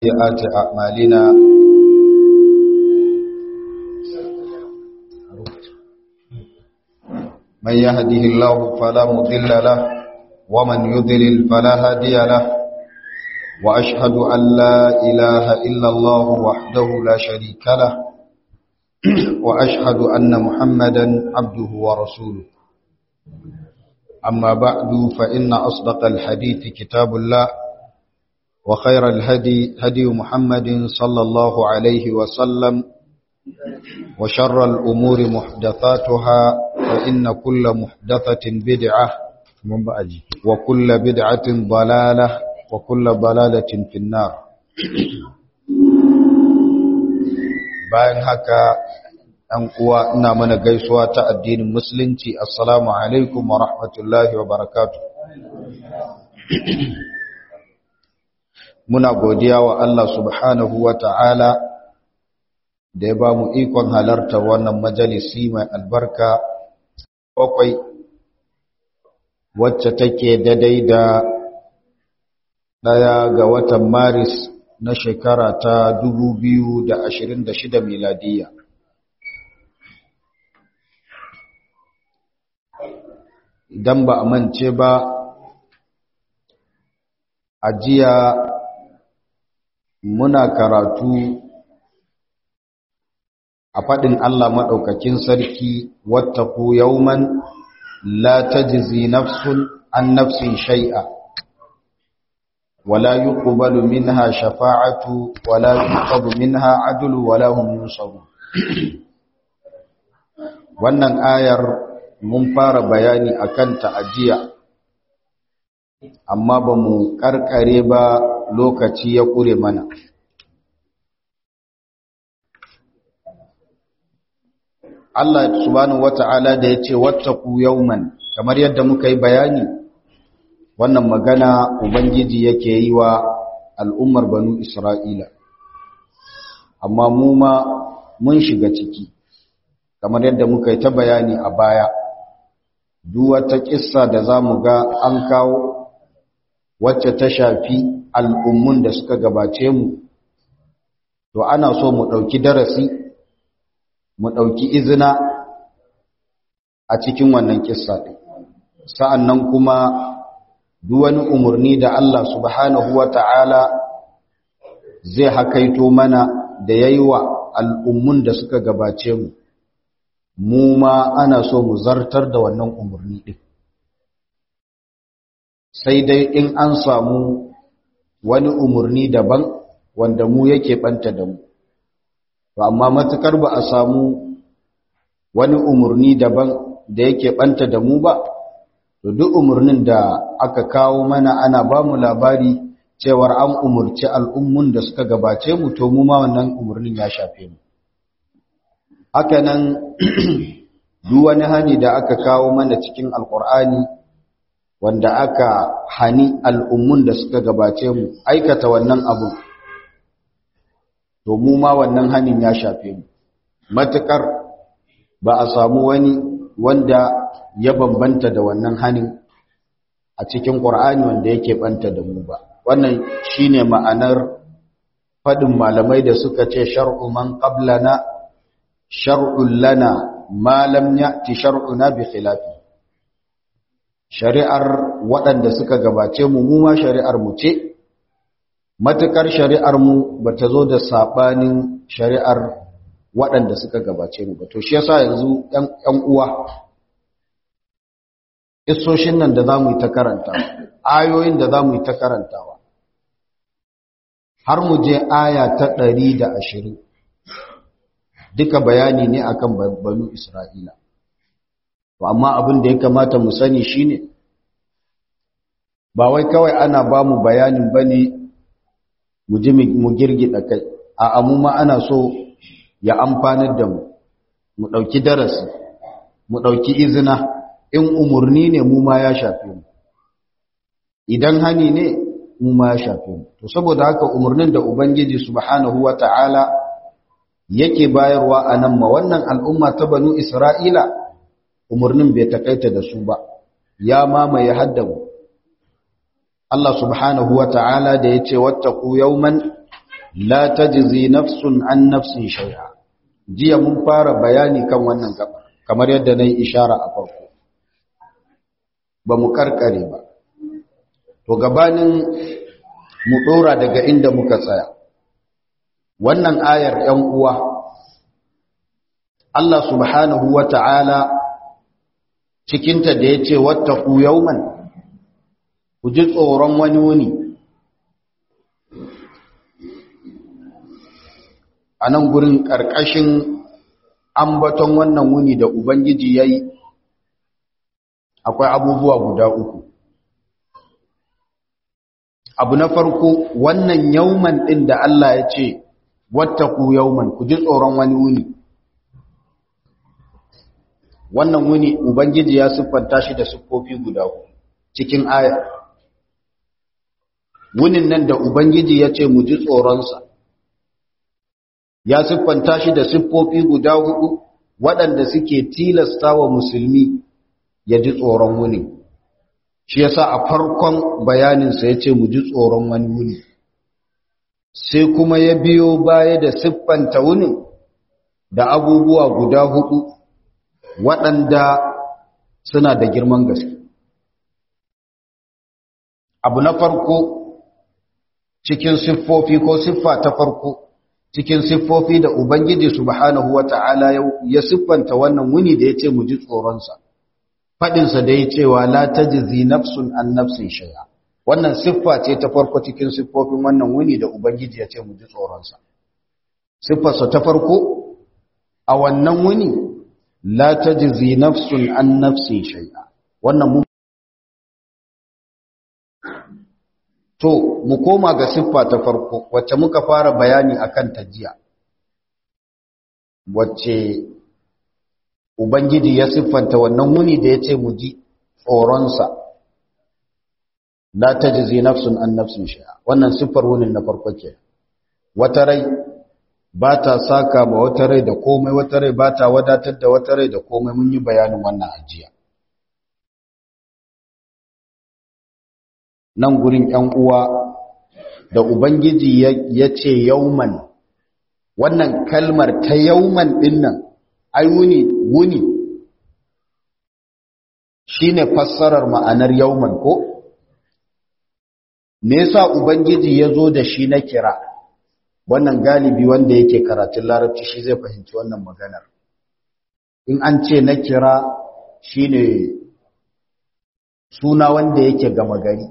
سيئات أعمالنا من يهده الله فلا مضل له ومن يضلل فلا هادي له وأشهد أن لا إله إلا الله وحده لا شريك له وأشهد أن محمدا عبده ورسوله أما بعد فإن أصدق الحديث كتاب الله وخير الهدي هدي محمد صلى الله عليه وسلم وشر الأمور محدثاتها فإن كل محدثة بدعة وكل بدعة ضلالة وكل ضلالة في النار bayan haka ɗan uwa ina mana gaisuwa ta addinin musulunci assalamu alaikum wa rahmatullahi wa barakatuh muna godiya wa Allah subhanahu wa ta'ala da ya ba mu ikon halartar wannan majalisi mai albarka bakwai wacce take daidai da ɗaya ga watan maris na shekara ta 2026 miladiya idan ba a mance ba a jiya muna karatu a faɗin Allah maɗaukakin sarki wattaku yauman la tajzi nafsun an nafsin shay'a wala yuqbalu minha shafa'atu wala yuqbalu minha adlu wala hum yunsarun wannan ayar mun fara bayani akan ta ajiya amma ba mu karkare ba lokaci ya kure mana Allah subhanahu wata'ala da ya ce wattaku yauman kamar yadda muka yi bayani wannan magana ubangiji yake yi wa al'ummar banu isra'ila amma mu ma mun shiga ciki kamar yadda muka yi ta bayani a baya duk wata kissa da za mu ga an kawo wacce ta shafi al'ummun da suka gabace mu to ana so mu ɗauki darasi mu ɗauki izina a cikin wannan kissa ɗin sa'an nan kuma wani umarni da Allah subhanahu wa ta'ala zai hakaito mana da ya yi wa al'ummun da suka gabace mu mu ma ana so mu zartar da wannan umarni ɗin sai dai in an samu wani umarni daban wanda mu yake ɓanta da mu to amma matukar ba a samu wani umarni daban da yake ɓanta da mu ba to duk umarnin da aka kawo mana ana ba mu labari cewar an umarci al'ummun da suka gabace mu to mu ma wannan umarnin ya shafe mu haka nan duk wani hani da aka kawo mana cikin alkur'ani wanda aka hani al'ummun da suka gabace mu aikata wannan abu to mu ma wannan hanin ya shafe mu matukar ba a samu wani wanda ya bambanta da wannan hanin a cikin ƙur'ani wanda yake banta da mu ba wannan shine ma'anar faɗin malamai da suka ce shar'u man qablana shar'un lana ma lam ya'ti shar'una bi khilafi shari'ar waɗanda suka gabace mu mu ma shari'ar mu ce matukar shari'ar mu bata zo da sabanin shari'ar waɗanda suka gabace mu ba to shi yasa yanzu ƴan uwa isoshin nan da zamu yi ta karanta ayoyin da zamu yi ta karantawa har mu je aya ta 120 duka bayani ne akan banu Isra'ila to amma abin da ya kamata mu sani shine ba wai kawai ana ba mu bayanin bane mu ji mu girgida kai a amu ma ana so ya amfanar da mu mu ɗauki darasi mu ɗauki izina in umarni ne mu ma ya shafe mu idan hani ne mu ma ya shafe mu to saboda haka umarnin da ubangiji subhanahu wata'ala yake bayarwa a nan ma wannan al'umma ta banu isra'ila umarnin bai takaita da su ba ya mamaye haddamu Allah subhanahu wa ta'ala da ya ce wattaku yauman la tajzi nafsun an nafsin shay'a jiya mun fara bayani kan wannan gaba kamar yadda nayi ishara a farko ba mu karkare ba to gabanin mu dora daga inda muka tsaya wannan ayar ‘yan uwa Allah subhanahu wa ta'ala cikinta da ya ce wata ku yauman ku ji tsoron wani wuni a nan gurin ƙarƙashin ambaton wannan wuni da Ubangiji ya yi akwai abubuwa guda uku abu na farko wannan yauman ɗin da Allah ya ce wattaku yauman ku ji tsoron wani wuni wannan wuni ubangiji ya siffanta shi da siffofi guda cikin aya wunin nan da ubangiji ya ce mu ji tsoronsa ya siffanta shi da siffofi guda hudu waɗanda suke tilasta wa musulmi ya ji tsoron wuni shi yasa a farkon bayaninsa ya ce mu ji tsoron wani wuni sai kuma ya biyo baya da siffanta wunin da abubuwa guda hudu waɗanda suna da girman gaske abu na farko cikin siffofi ko siffa ta farko cikin siffofi da ubangiji subhanahu wata'ala ya siffanta wannan wuni da ya ce mu ji tsoronsa faɗinsa da ya cewa la tajzi nafsun an nafsin shay'a wannan siffa ce ta farko cikin siffofin wannan wuni da ubangiji ya ce mu ji tsoronsa siffarsa ta farko a wannan wuni la tajzi nafsun an nafsin shay'a wannan mu to mu koma ga siffa ta farko wacce muka fara bayani akan ta jiya wacce ubangiji ya siffanta wannan wuni da ya ce mu ji tsoronsa la tajzi nafsun an nafsin shay'a wannan siffar wunin na farko ke wata rai ba ta saka ma wata rai da komai wata rai ba ta wadatar da wata rai da komai mun yi bayanin wannan ajiya nan gurin ‘yan uwa da Ubangiji ya ce yauman wannan kalmar ta yauman ɗinnan ai wuni wuni shi ne fassarar ma'anar yauman ko? me yasa Ubangiji ya zo da shi na kira wannan galibi wanda yake karatun larabci shi zai fahimci wannan maganar in an ce na kira shi ne suna wanda yake gama gari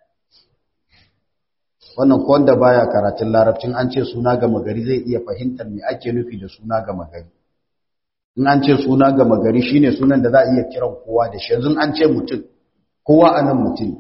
wannan wanda baya karatun larabcin an ce suna gama gari zai iya fahimtar me ake nufi da suna gama gari in an ce suna gama gari shine sunan da za a iya kiran kowa da shi yanzu an ce mutum kowa anan mutum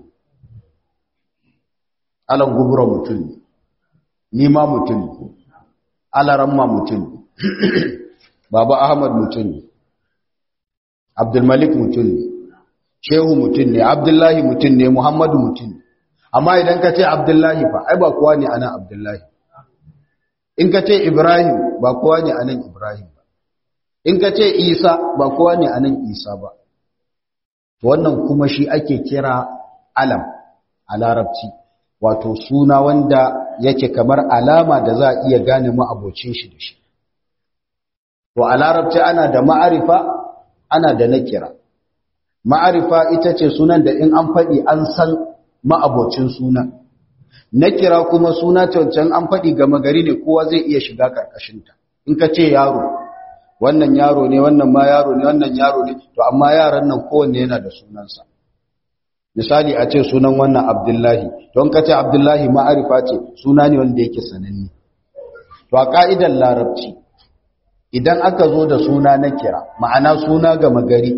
alan gubura mutum ne ni ma mutum ne alaramma mutum ne baba ahmad mutum ne abdulmalik mutum ne shehu mutum ne abdullahi mutum ne muhammadu mutum ne amma idan ka ce abdullahi fa ai ba kowa ne anan abdullahi in ka ce ibrahim ba kowa ne anan ibrahim ba in ka ce isa ba kowa ne anan isa ba wannan kuma shi ake kira alam a larabci wato suna wanda yake kamar alama da za a iya gane ma'abocin shi da shi to a larabci ana da ma'arifa ana da nakira ma'arifa ita ce sunan da in an faɗi an san ma'abocin sunan na kira kuma suna cancan an faɗi gama gari ne kowa zai iya shiga ƙarƙashinta in ka ce yaro wannan yaro ne wannan ma yaro ne wannan yaro ne to amma yaran nan kowanne yana da sunansa misali a ce sunan wannan abdullahi don ka ce abdullahi ma'arifa ce suna ne wanda yake sananne to a ƙa'idar larabci idan aka zo da suna na kira ma'ana suna gama gari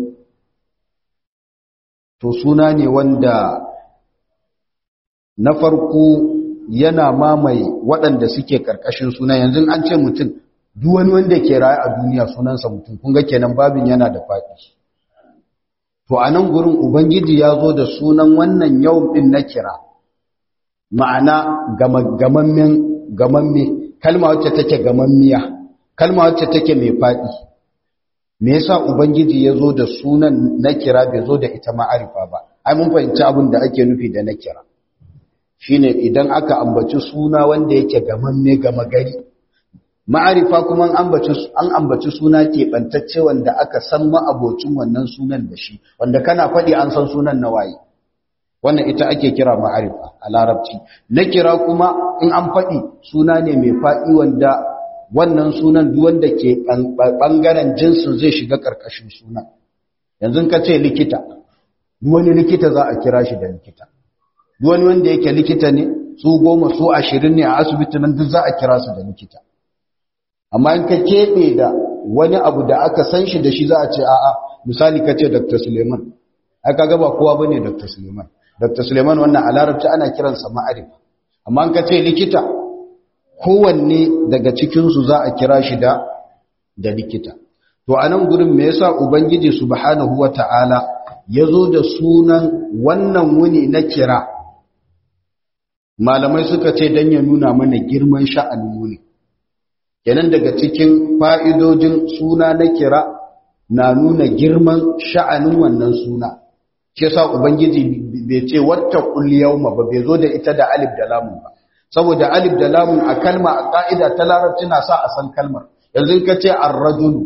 to suna ne wanda na farko yana mamaye waɗanda suke ƙarƙashin suna yanzu an ce mutum duk wani wanda ke raye a duniya sunansa mutum kun ga kenan babin yana da faɗi to a nan gurin ubangiji ya zo da sunan wannan yau ɗin na kira ma'ana gamamme kalma wacce take gamammiya kalma wacce take mai faɗi me yasa ubangiji ya zo da sunan na kira bai zo da ita ma'arifa ba ai mun fahimci abin da ake nufi da na kira shine idan aka ambaci suna wanda yake gamamme gama gari ma'arifa kuma an ambaci suna keɓantacce wanda aka san ma'abocin wannan sunan da shi wanda kana faɗi an san sunan na waye wannan ita ake kira ma'arifa a larabci na kira kuma in an faɗi suna ne mai faɗi wanda wannan sunan duk wanda ke ɓangaren jinsin zai shiga ƙarƙashin suna yanzu ka ce likita duk wani likita za a kira shi da likita duk wani wanda yake likita ne su goma su ashirin ne a asibiti nan duk za a kira su da likita amma in ka keɓe da wani abu da aka san shi da shi za a ce a'a misali ka ce dr suleiman aka gaba kowa ba ne dr suleiman dr suleiman wannan a larabci ana kiransa ma'arif amma in ka ce likita kowanne daga cikinsu za a kira shi da da likita to a nan gurin me yasa ubangiji subhanahu wata'ala ya zo da sunan wannan wuni na kira malamai suka ce don ya nuna mana girman sha'anin wuni kenan daga cikin fa'idojin suna na kira na nuna girman sha'anin wannan suna ke sa ubangiji bai ce wata ma ba bai zo da ita da alif da lamun ba saboda alif da lamun a kalma a ƙa'ida ta larabci na sa a san kalmar yanzu ka ce arrajulu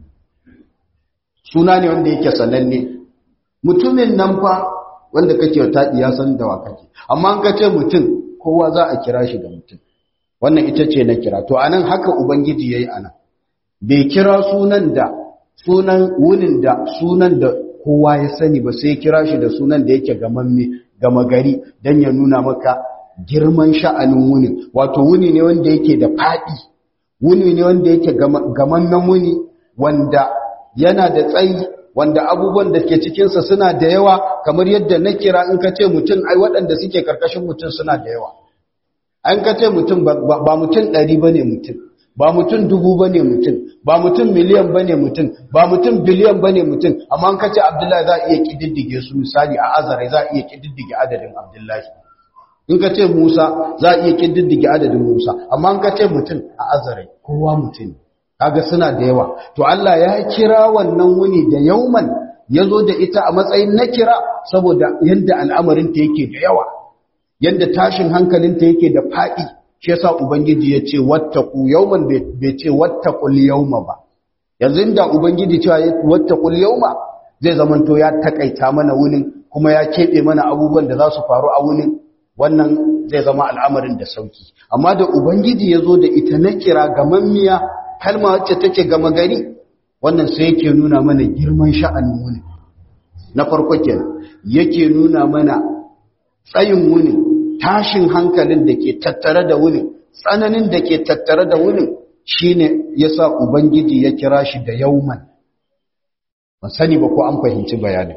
suna ne wanda yake sananne mutumin nan fa wanda kake taɗi ya san da wa kake amma ka ce mutum kowa za a kira shi da mutum wannan ita ce na kira to anan haka ubangiji yayi anan bai kira sunan da sunan wunin da sunan da kowa ya sani ba sai kira shi da sunan da yake gamamme gama gari dan ya nuna maka girman sha'anin wunin wato wuni ne wanda yake da fadi wuni ne wanda yake gamammen wuni wanda yana da tsayi wanda abubuwan da ke cikinsa suna da yawa kamar yadda na kira in ka ce mutum ai waɗanda suke karkashin mutum suna da yawa an ka ce mutum ba mutum ɗari ba ne mutum ba mutum dubu ba ne mutum ba mutum miliyan ba ne mutum ba mutum biliyan ba ne mutum amma an ka ce abdullahi za a iya ƙididdige su misali a azare za a iya ƙididdige adadin abdullahi in ka ce musa za a iya ƙididdige adadin musa amma an ka ce mutum a azare kowa mutum kaga suna da yawa to Allah ya kira wannan wuni da yauman ya zo da ita a matsayin na kira saboda yadda al'amarinta yake da yawa yadda tashin hankalinta yake da faɗi shi yasa ubangiji ya ce wattaku yauman bai ce wattaqul yauma ba yanzu inda ubangiji cewa wattaqul yauma zai zamanto ya takaita mana wunin kuma ya keɓe mana abubuwan da za su faru a wunin wannan zai zama al'amarin da sauki amma da ubangiji ya zo da ita na kira gamammiya kalma wacce take gama gari wannan sai yake nuna mana girman sha'anin wuni na farko kenan yake nuna mana tsayin wuni tashin hankalin da ke tattare da wuni tsananin da ke tattare da wuni shine yasa ubangiji ya kira shi da yauman ban sani ba ko an fahimci bayanin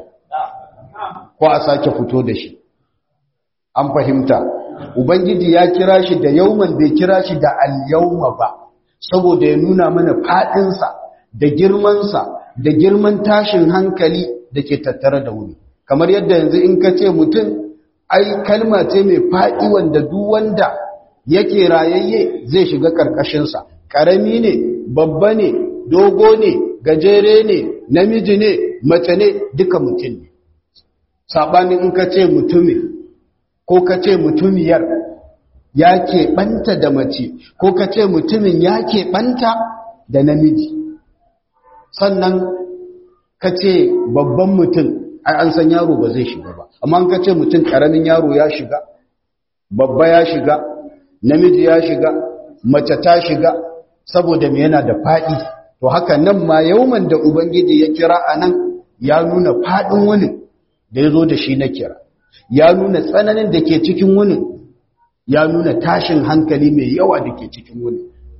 ko a sake fito da shi an fahimta ubangiji ya kira shi da yauman bai kira shi da al-yauma ba saboda ya nuna mana faɗinsa da girmansa da girman tashin hankali da ke tattare da wuni kamar yadda yanzu in ka ce mutum ai kalma ce mai faɗi wanda duk wanda yake rayayye zai shiga ƙarƙashinsa ƙarami ne babba ne dogo ne gajere ne namiji ne mace ne duka mutum ne saɓanin in ka ce mutumin ko ka ce mutumiyar ya keɓanta da mace ko ka ce mutumin ya keɓanta da namiji sannan ka ce babban mutum ai an san yaro ba zai shiga ba amma ka ce mutum ƙaramin yaro ya shiga babba ya shiga namiji ya shiga mace ta shiga saboda me yana da faɗi to haka nan ma yauman da ubangiji ya kira a nan ya nuna faɗin wani da ya zo da shi na kira ya nuna tsananin da ke cikin wani ya nuna tashin hankali mai yawa da ke cikin wuni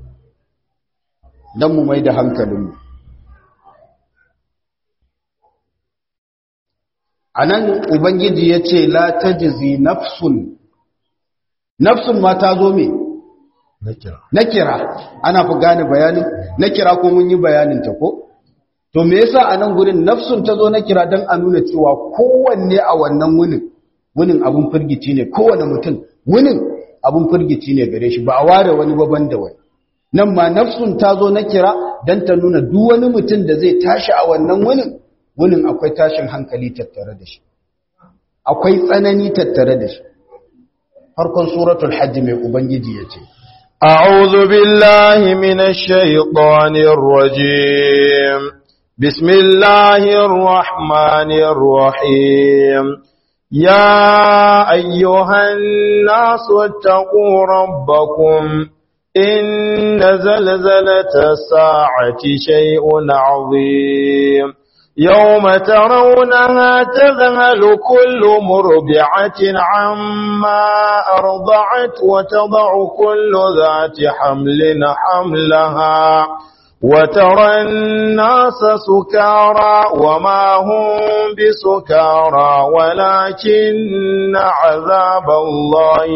don mu mai da hankalinmu a nan ubangiji ya ce la ta jizi nafsun nafsun ma ta zo me na kira ana fi gane bayanin na kira ko mun yi bayaninta ko to me yasa a nan gurin nafsun ta zo na kira don a nuna cewa kowanne a wannan wunin wunin abun firgici ne kowane mutum wunin abun firgici ne gare shi ba a ware wani baban da wani nan ma nafsun ta zo na kira don ta nuna duk wani mutum da zai tashi a wannan wunin wunin akwai tashin hankali tattare da shi akwai tsanani tattare da shi farkon suratul hajj mai ubangiji yace أعوذ بالله من الشيطان الرجيم بسم الله الرحمن الرحيم يا أيها الناس اتقوا ربكم إن زلزلة الساعة شيء عظيم يوم ترونها تذهل كل مربعة عما أرضعت وتضع كل ذات حمل حملها وترى الناس سكارى وما هم بسكارى ولكن عذاب الله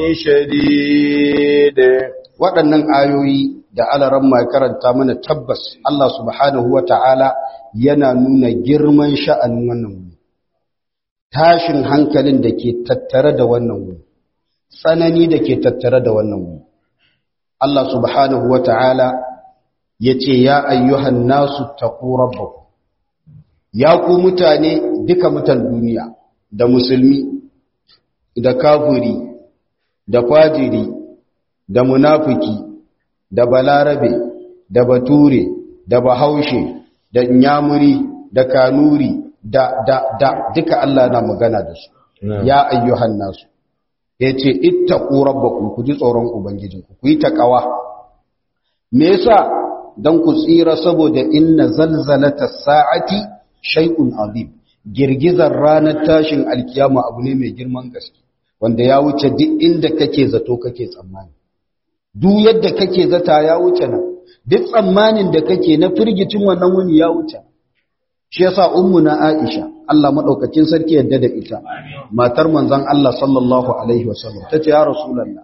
شديد waɗannan ayoyi da alaran mai karanta mana tabbas Allah subhanahu wa ta'ala yana nuna girman sha'anin wannan wuri tashin hankalin da ke tattare da wannan wuri tsanani da ke tattare da wannan wuri Allah subhanahu wa ta'ala ya ce ya ayyuhan nasu taku rabbaku ya ku mutane duka mutan duniya da musulmi da kafiri da fajiri da munafiki da balarabe da bature da bahaushe da nyamuri da kanuri da da da duka Allah na magana da su ya ayyuhan nasu yace ittaqu rabbakum ku ji tsoron ubangijinku ku yi takawa me yasa dan ku tsira saboda inna zalzalata sa'ati shay'un azim girgizar ranar tashin alkiyama abu ne mai girman gaske wanda ya wuce duk inda kake zato kake tsammani duk yadda kake zata ya wuce nan duk tsammanin da kake na firgicin wannan wuni ya wuce shi yasa ummu na Aisha Allah madaukakin sarki yadda da ita matar manzon Allah sallallahu alaihi wasallam tace ya rasulullah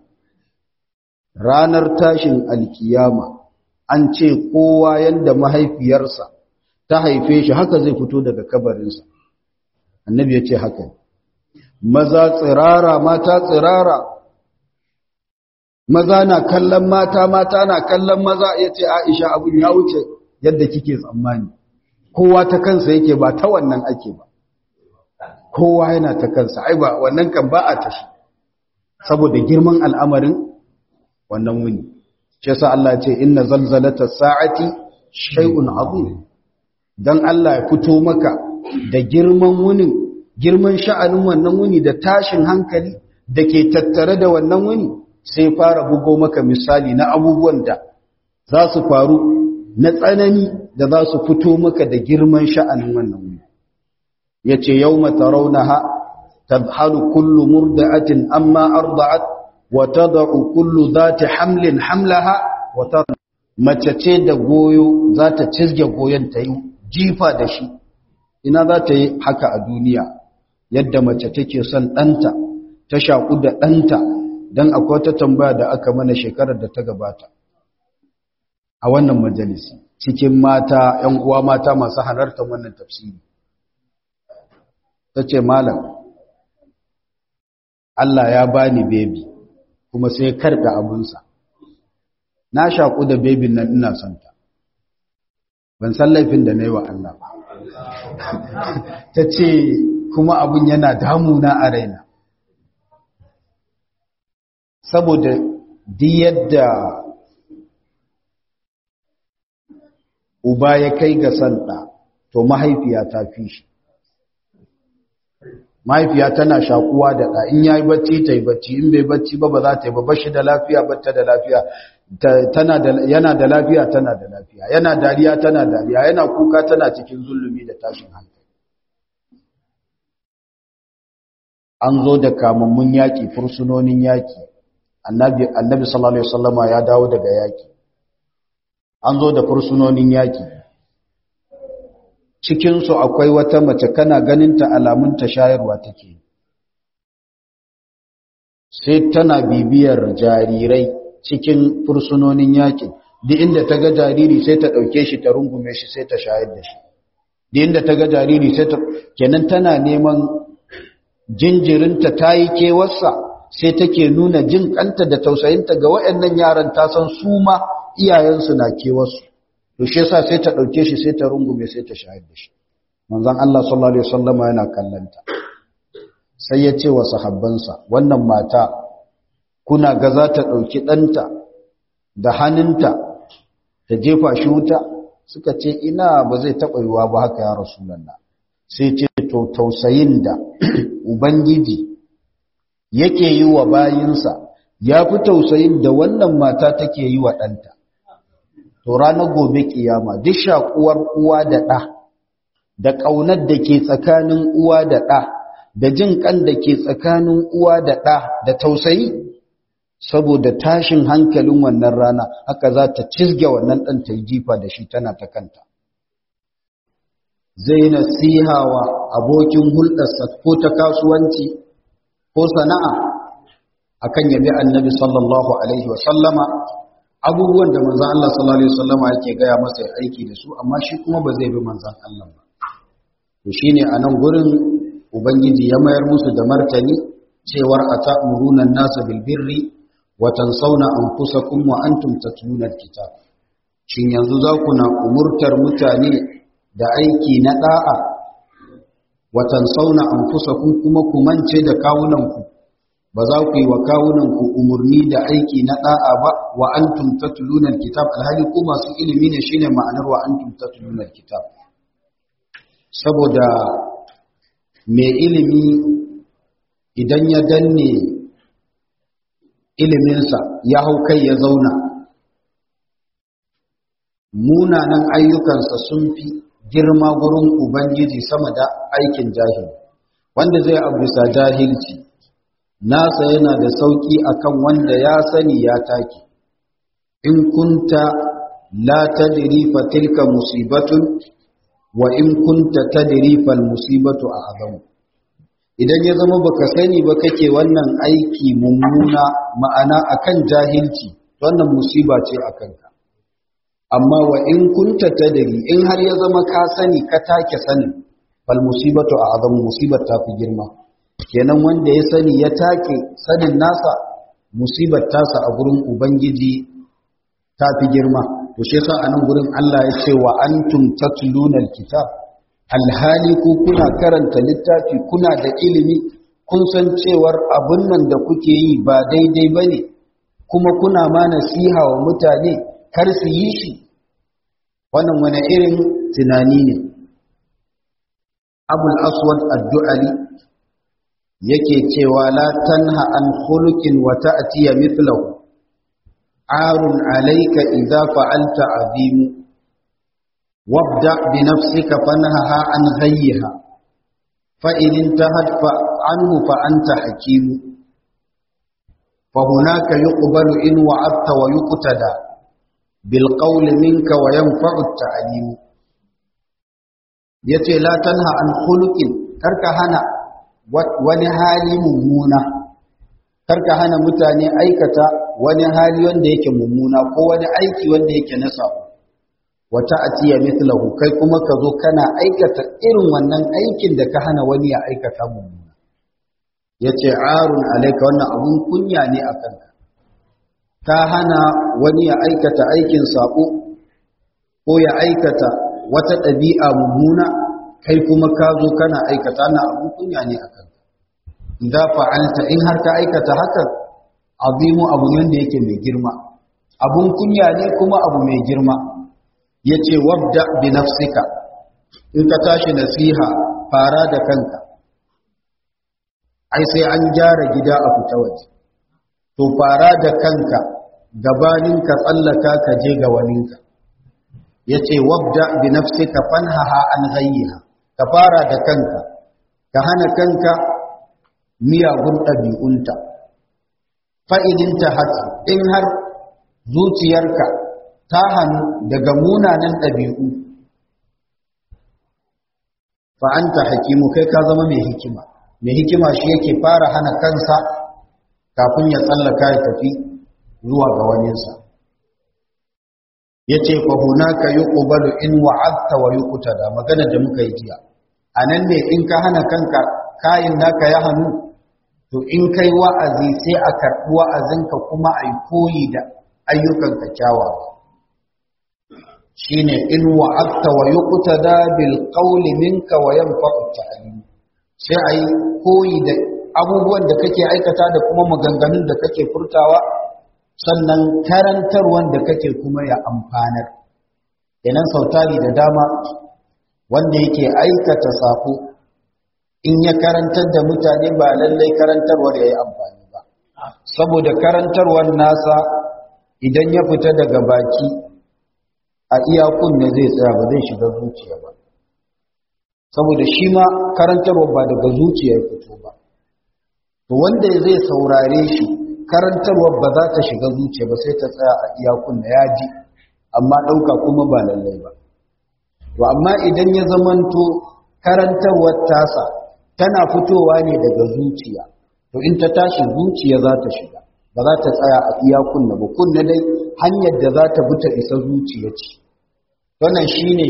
ranar tashin alkiyama an ce kowa yanda mahaifiyarsa ta haife shi haka zai fito daga kabarinsa annabi ya ce haka maza tsirara mata tsirara maza na kallon mata mata na kallon maza ya ce aisha abin ya wuce yadda kike tsammani kowa ta kansa yake ba ta wannan ake ba kowa yana ta kansa ai ba wannan kan ba a tashi saboda girman al'amarin wannan wuni shi yasa Allah ya ce inna zalzalata sa'ati shay'un azim dan Allah ya fito maka da girman wunin girman sha'anin wannan wuni da tashin hankali da ke tattare da wannan wuni sai fara bugo maka misali na abubuwan da za su faru na tsanani da za su fito maka da girman sha'anin wannan wuni ya ce yau mata raunaha tadhalu kullu murda'atin amma arda'at wa tad'u kullu zati hamlin hamlaha wa mace ce da goyo za ta cizge goyon ta yi jifa da shi ina za ta yi haka a duniya yadda mace take son ɗanta ta shaƙu da ɗanta don akwai wata tambaya da aka mana shekarar da ta gabata a wannan majalisi cikin mata ‘yan uwa mata masu halartar wannan tafsiri ta ce malam Allah ya bani bebi kuma sai karɓe abunsa na shaƙu da bebin nan ina santa ban san laifin da na yi wa Allah ba ta ce kuma abun yana damuna a raina saboda di yadda uba ya kai ga santa to mahaifiya ta fi shi mahaifiya tana shakuwa da ɗa in yayi bacci ta yi bacci in bai bacci ba ba za ta yi ba bashi da lafiya ba ta da lafiya tana da yana da lafiya tana da lafiya yana dariya tana dariya yana kuka tana cikin zulumi da tashin hankali an zo da kamammun yaƙi fursunonin yaƙi annabi annabi sallallahu alaihi wasallama ya dawo daga yaƙi an zo da fursunonin yaƙi cikin su akwai wata mace kana ganin ta alamun ta shayarwa take sai tana bibiyar jarirai cikin fursunonin yaƙin duk inda ta ga jariri sai ta ɗauke shi ta rungume shi sai ta shayar da shi duk inda ta ga jariri sai ta kenan tana neman jinjirinta ta yi kewarsa sai take nuna jin kanta da tausayinta ga waɗannan yaran ta san su ma iyayensu na kewarsu to shi yasa sai ta ɗauke shi sai ta rungume sai ta shayar da shi manzon Allah sallallahu alaihi wasallam yana kallanta sai ya ce wa sahabbansa wannan mata kuna ga za ta ɗauki ɗanta da hannunta ta jefa shi wuta suka ce ina ba zai taɓa yiwa ba haka ya rasulallah sai ce to tausayin da ubangiji yake yi wa bayinsa ya fi tausayin da wannan mata take yi wa ɗanta to ranar gobe kiyama duk shakuwar uwa da ɗa da ƙaunar da ke tsakanin uwa da ɗa da jin ƙan da ke tsakanin uwa da ɗa da tausayi saboda tashin hankalin wannan rana haka za ta cizge wannan ɗan ta jifa da shi tana ta kanta zai nasiha wa abokin hulɗarsa ko ta kasuwanci ko sana'a akan yabi annabi sallallahu alaihi wa sallama abubuwan da manzan Allah sallallahu alaihi wa sallama yake gaya masa ya aiki da su amma shi kuma ba zai bi manzan Allah ba to shine a nan gurin ubangiji ya mayar musu da martani cewar atamuruna an-nasa bil birri wa tansawna anfusakum wa antum tatluna al-kitab shin yanzu za ku na umurtar mutane da aiki na da'a wa tansawna anfusakum kuma ku mance da kawunanku ba za ku yi wa kawunanku umurni da aiki na da'a ba wa antum tatluna al-kitab alhali ku masu ilimi ne shine ma'anar wa antum tatluna al-kitab saboda mai ilimi idan ya danne iliminsa ya hau kai ya zauna munanan ayyukansa sun fi girma gurin ubangiji sama da aikin jahil wanda zai abisa jahilci nasa yana da sauki akan wanda ya sani ya take in kunta la tadri fa tilka musibatun wa in kunta tadri fal musibatu a'zamu idan ya zama baka sani ba kake wannan aiki mummuna ma'ana akan jahilci wannan musiba ce akan ka amma wa in kunta tadri in har ya zama ka sani ka take sanin fal musibatu a'zamu musibar ta fi girma kenan wanda ya sani ya take sanin nasa musibar tasa a gurin ubangiji ta fi girma to shi yasa anan gurin Allah ya ce wa antum tatluna alkitab alhali ku kuna karanta littafi kuna da ilimi kun san cewar abun nan da kuke yi ba daidai bane kuma kuna ma nasiha wa mutane kar su yi shi wannan wani irin tunani ne abul aswad addu'ali yake cewa la tanha an khuluqin wa ta'tiya mithlahu arun alayka idza fa'alta azim wabda bi nafsika fanhaha an ghayyiha fa in intahat fa anhu fa anta hakim fa hunaka yuqbalu in wa'adta wa yuqtada bil qawli minka wa yanfa'u at-ta'lim yace la tanha an khuluqin karka hana wani hali mummuna karka hana mutane aikata wani hali wanda yake mummuna ko wani aiki wanda yake na sabo wata atiya mithlahu kai kuma ka zo kana aikata irin wannan aikin da ka hana wani ya aikata mummuna yace arun alaika wannan abun kunya ne a kanka ka hana wani ya aikata aikin sabo ko ya aikata wata ɗabi'a mummuna kai kuma ka zo kana aikata na abun kunya ne a kanka idza fa'alta in har ka aikata hakan azimu abu ne da yake mai girma abun kunya ne kuma abu mai girma yace wabda bi nafsika in ka tashi nasiha fara da kanka ai sai an gyara gida a fita waje to fara da kanka gabanin ka tsallaka ka je ga waninka yace wabda bi nafsika fanhaha an ghayyiha ka fara da kanka ka hana kanka miyagun ɗabi'unta fa'idinta haka in har zuciyarka ta hannu daga munanan ɗabi'u fa'anta hakimu kai ka zama mai hikima mai hikima shi yake fara hana kansa kafin ya tsallaka ya tafi zuwa ga waninsa ya ce fahunaka yi ƙubalu in wa'adta wa yi da magana da muka yi jiya a nan ne in ka hana kanka kayin naka ya hannu to in kai wa'azi sai a karɓi wa'azinka kuma a yi koyi da ayyukanka kyawawa shi ne in wa'adta wa yi da bil ƙauli minka wa yan ta'alim sai a yi koyi da abubuwan da kake aikata da kuma maganganun da kake furtawa sannan karantarwan da kake kuma ya amfanar idan sautari da dama wanda yake aikata sako in ya karantar da mutane ba lallai karantarwar ya yi amfani ba saboda karantarwar nasa idan ya fita daga baki a iyakun ne zai tsaya ba zai shiga zuciya ba saboda shi ma karantarwar ba daga zuciya ya fito ba to wanda zai saurare shi karantarwar ba za ta shiga zuciya ba sai ta tsaya a iyakun da ya ji amma ɗauka kuma ba lallai ba to amma idan ya zamanto karantarwar tasa tana fitowa ne daga zuciya to in ta tashi zuciya za ta shiga ba za ta tsaya a iya kunna ba kunna dai hanyar da za ta bi ta isa zuciya ce wannan shine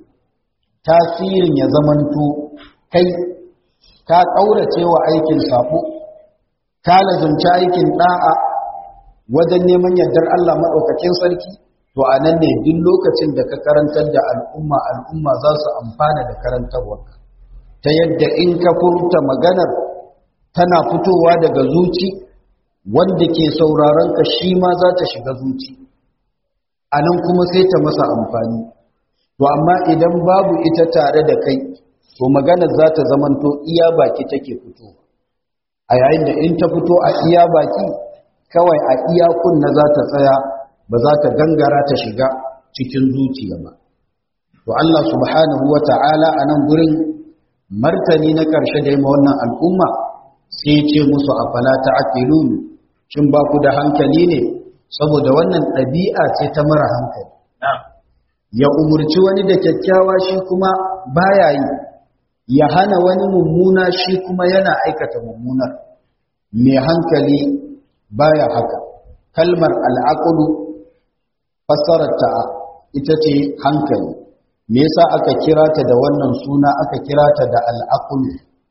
tasirin ya zamanto kai ka ƙaurace wa aikin sabo ka lazumci aikin da'a wajen neman yardar Allah maɗaukakin sarki to a nan ne duk lokacin da ka karantar da al'umma al'umma za su amfana da karantarwarka ta yadda in ka furta maganar tana fitowa daga zuci wanda ke sauraron ka shi ma za ta shiga zuci a nan kuma sai ta masa amfani to amma idan babu ita tare da kai to maganar za ta zamanto iya baki take fitowa a yayin da in ta fito a iya baki kawai a iya kunna za ta tsaya ba za ta gangara ta shiga cikin zuciya ba to Allah subhanahu wata'ala a nan gurin martani na ƙarshe da yi ma wannan al'umma sai ce musu a falata aqilun shin ba ku da hankali ne saboda wannan ɗabi'a ce ta mara hankali ya umurci wani da kyakkyawa shi kuma baya yi ya hana wani mummuna shi kuma yana aikata mummunar mai hankali baya haka kalmar al'aqlu fassararta ita ce hankali me yasa aka kira ta da wannan suna aka kira ta da al'aqlu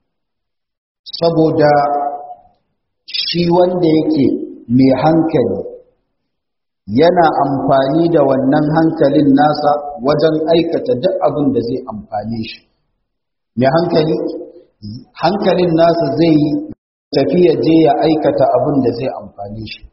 saboda shi wanda yake mai hankali yana amfani da wannan hankalin nasa wajen aikata duk abin da zai amfane shi mai hankali hankalin nasa zai yi tafiya je ya aikata abin da zai amfane shi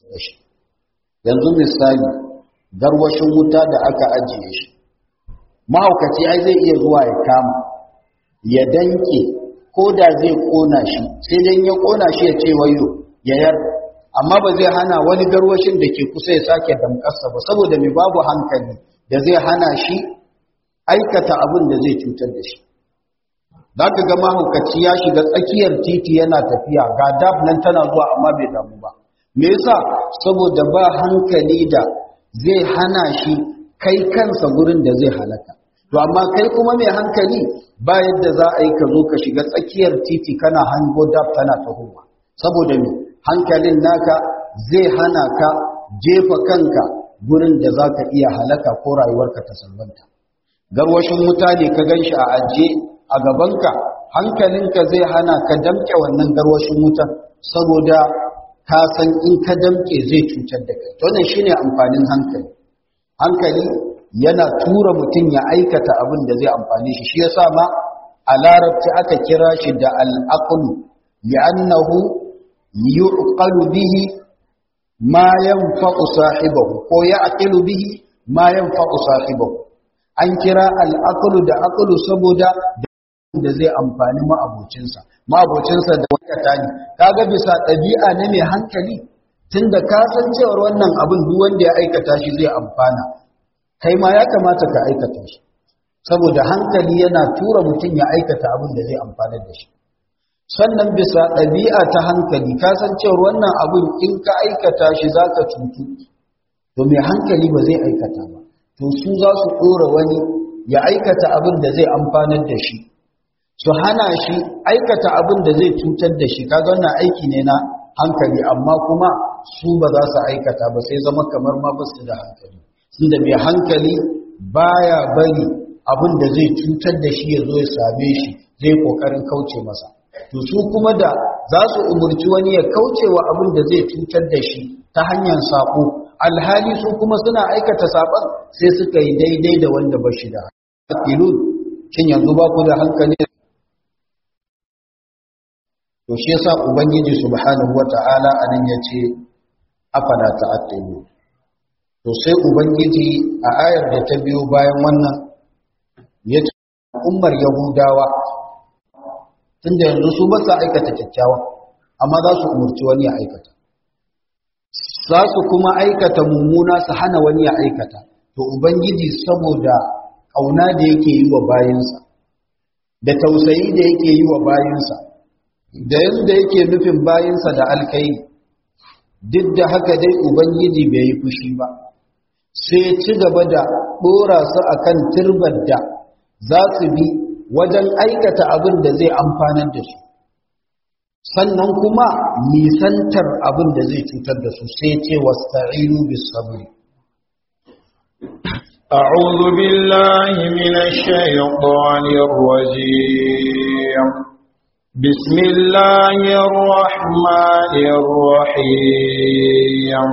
yanzu misali garwashin wuta da aka ajiye shi mahaukaci ai zai iya zuwa ya kama ya danke ko da zai kona shi sai dan ya kona shi ya ce wayo ya yar amma ba zai hana wani garwashin da ke kusa ya sake damkarsa ba saboda mai babu hankali da zai hana shi aikata abin da zai cutar da shi za ka ga mahaukaci ya shiga tsakiyar titi yana tafiya ga dab nan tana zuwa amma bai damu ba me yasa saboda ba hankali da zai hana shi kai kansa gurin da zai halaka to amma kai kuma mai hankali ba yadda za a yi ka zo ka shiga tsakiyar titi kana hango dab tana tahowa saboda me hankalin naka zai hana ka jefa kanka gurin da za ka iya halaka ko rayuwarka ta salwanta garwashin wuta ne ka gan shi a ajiye a gabanka hankalinka zai hana ka damke wannan garwashin wutan saboda ka san in ka damke zai cutar da kai wannan shine amfanin hankali hankali yana tura mutum ya aikata abin da zai amfane shi shi yasa ma a larabci aka kira shi da al-aqlu li'annahu yuqalu bihi ma yanfa'u sahibahu ko ya'qilu bihi ma yanfa'u sahibahu an kira al-aqlu da aqlu saboda da zai amfani ma'abocinsa ma'abocinsa da wakata ne kaga bisa ɗabi'a na mai hankali tunda ka san cewar wannan abin duk wanda ya aikata shi zai amfana kai ma ya kamata ka aikata shi saboda hankali yana tura mutum ya aikata abin da zai amfana da shi sannan bisa ɗabi'a ta hankali ka san cewar wannan abin in ka aikata shi za ka cutu to mai hankali ba zai aikata ba to su za su ɗora wani ya aikata abin da zai amfanar da shi su hana shi aikata abin da zai cutar da shi kaga wannan aiki ne na hankali amma kuma su ba za su aikata ba sai zama kamar ma ba su da hankali da mai hankali baya bari abin da zai cutar da shi ya zo ya same shi zai kokarin kauce masa to su kuma da za su umurci wani ya kauce wa abin da zai cutar da shi ta hanyar sako alhali su kuma suna aikata saban sai suka yi daidai da wanda ba shi da hankali shin yanzu ba ku da hankali to shi yasa ubangiji subhanahu wata'ala anan yace afala ta'attabu to sai ubangiji a ayar da ta biyo bayan wannan yace ummar yahudawa tunda yanzu su ba sa aikata kyakkyawa amma za su umurci wani ya aikata za su kuma aikata mummuna su hana wani ya aikata to ubangiji saboda ƙauna da yake yi wa bayinsa da tausayi da yake yi wa bayinsa da yadda yake nufin bayinsa da alkai duk da haka dai ubangiji bai yi fushi ba sai ci gaba da ɗora su akan turbar da za su bi wajen aikata abin da zai amfanar da su sannan kuma nisantar abin da zai cutar da su sai ce wasta'inu bis sabri أعوذ بالله من الشيطان الرجيم بسم الله الرحمن الرحيم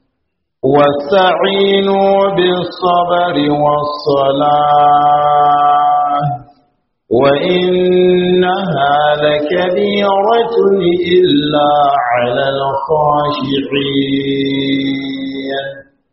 واستعينوا بالصبر والصلاة وإنها لكبيرة إلا على الخاشعين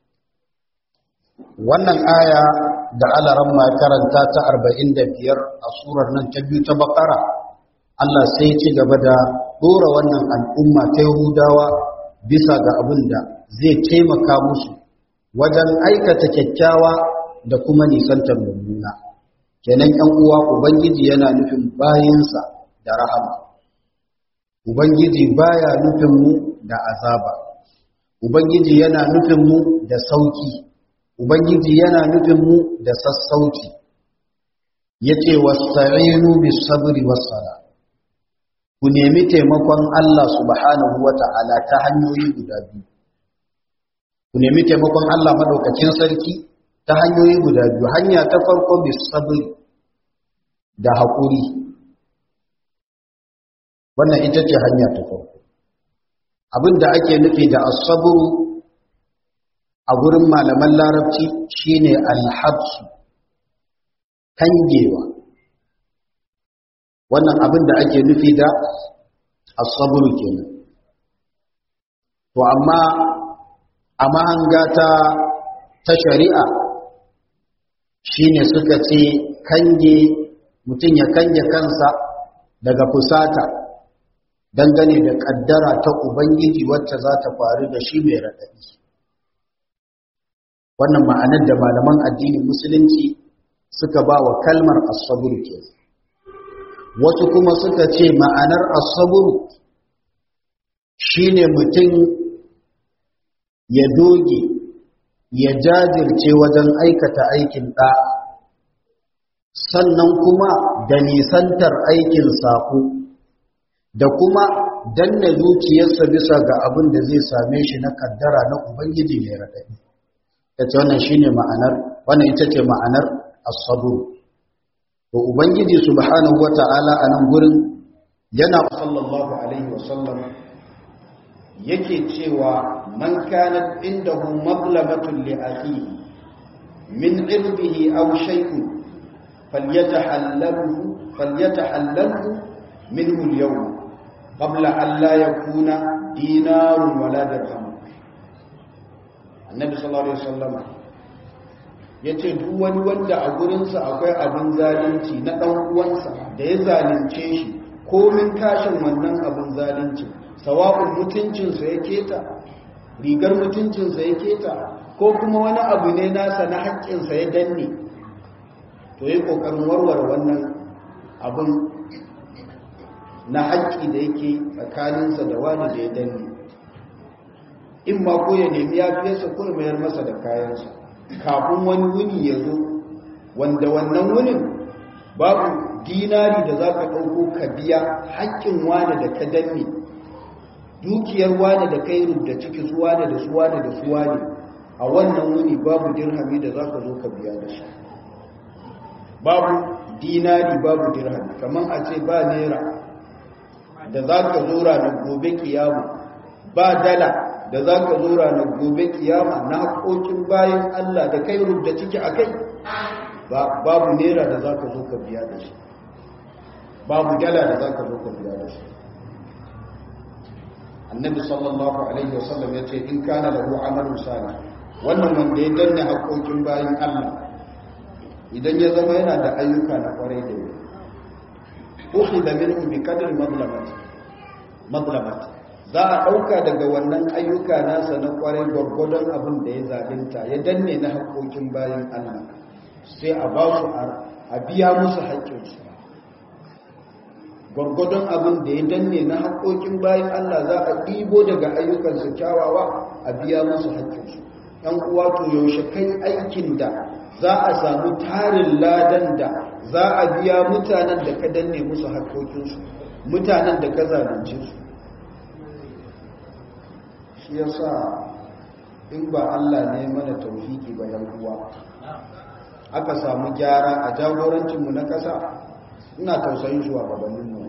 wannan aya da alaran ma karanta ta 45 a surar nan ta biyu ta bakara Allah sai ya ci gaba da dora wannan al'umma ta Yahudawa bisa ga abin da zai taimaka musu wajen aikata kyakkyawa da kuma nisantar mummuna kenan ‘yan uwa Ubangiji yana nufin bayinsa da rahama, Ubangiji baya nufin mu da azaba, Ubangiji yana nufin mu da sauki, Ubangiji yana nufin mu da sassauci, ya ce wasa'inu bis sabri wassala. Ku nemi taimakon Allah subhanahu wa ta'ala ta hanyoyi guda biyu. Ku nemi taimakon Allah maɗaukakin sarki ta hanyoyi guda biyu hanya ta farko bis sabri da haƙuri wannan ita ce hanya ta farko abinda ake nufi da asabru a gurin malaman larabci shine alhabsu kangewa wannan abinda ake nufi da asabru kenan to amma a mahanga ta ta shari'a shine suka ce kange mutum ya kange kansa daga fusata dangane da kaddara ta ubangiji wacce za ta faru da shi mai raɗaɗi wannan ma'anar da malaman addinin musulunci suka ba wa kalmar asaburu ke wasu kuma suka ce ma'anar asaburu shine mutum ya doge ya jajirce wajen aikata aikin ɗa'a sannan kuma da nisantar aikin saƙo da kuma danna zuciyarsa bisa ga abin da zai same shi na kaddara na ubangiji mai raɗaɗi ta ce wannan shine ma'anar wannan ita ce ma'anar as-sabr to ubangiji subhanahu wata'ala a nan gurin yana sallallahu alaihi wasallam yake cewa man kanat indahu mablamatun li akhihi min irbihi aw shay'un فليتحلله فليتحلله منه اليوم قبل أن لا يكون دينار ولا درهم النبي صلى الله عليه وسلم yace duk wani wanda a gurinsa akwai abin zalunci na ɗan uwansa da ya zalunce shi komin kashin wannan abin zalunci sawa'un mutuncinsa ya keta rigar mutuncinsa ya keta ko kuma wani abu ne nasa na haƙƙinsa ya danne to yi ƙoƙarin warware wannan abin na haƙƙi da yake tsakaninsa da wani da ya danne in ma ko ya nemi ya fiyarsa ko ya mayar masa da kayansa kafin wani wuni ya zo wanda wannan wunin babu dinari da za ka ɗauko ka biya haƙƙin wani da ka danne dukiyar wani da kai rubda ciki su wani da su wani da su wani a wannan wuni babu dirhami da za ka zo ka biya da shi babu dinari babu dirhami kamar a ce ba naira da za ka zo ranar gobe kiyama ba dala da za ka zo ranar gobe kiyama na haƙoƙin bayan Allah da kai rubda ciki a kai babu naira da za ka zo ka biya da shi babu dala da za ka zo ka biya da shi annabi sallallahu alaihi wasallam ya ce in kana lahu amalun salih wannan wanda ya danne haƙoƙin bayin Allah idan ya zama yana da ayyuka na kwarai da yau ukhida minhu bi qadri madlamati madlamati za a ɗauka daga wannan ayyuka nasa na kwarai gwargwadon abin da ya zalunta ya danne na haƙoƙin bayan Allah sai a ba su a biya musu haƙƙinsu gwargwadon abin da ya danne na haƙoƙin bayan Allah za a ɗibo daga ayyukansu kyawawa a biya musu haƙƙinsu ‘yan uwa to yaushe kai aikin da za a samu tarin ladan da za a biya mutanen da ka danne musu haƙoƙinsu mutanen da ka zalunce su shi ya sa in ba Allah ne mana taufiki ba yan uwa aka samu gyara a jagorancinmu na ƙasa ina tausayin shugabannin mu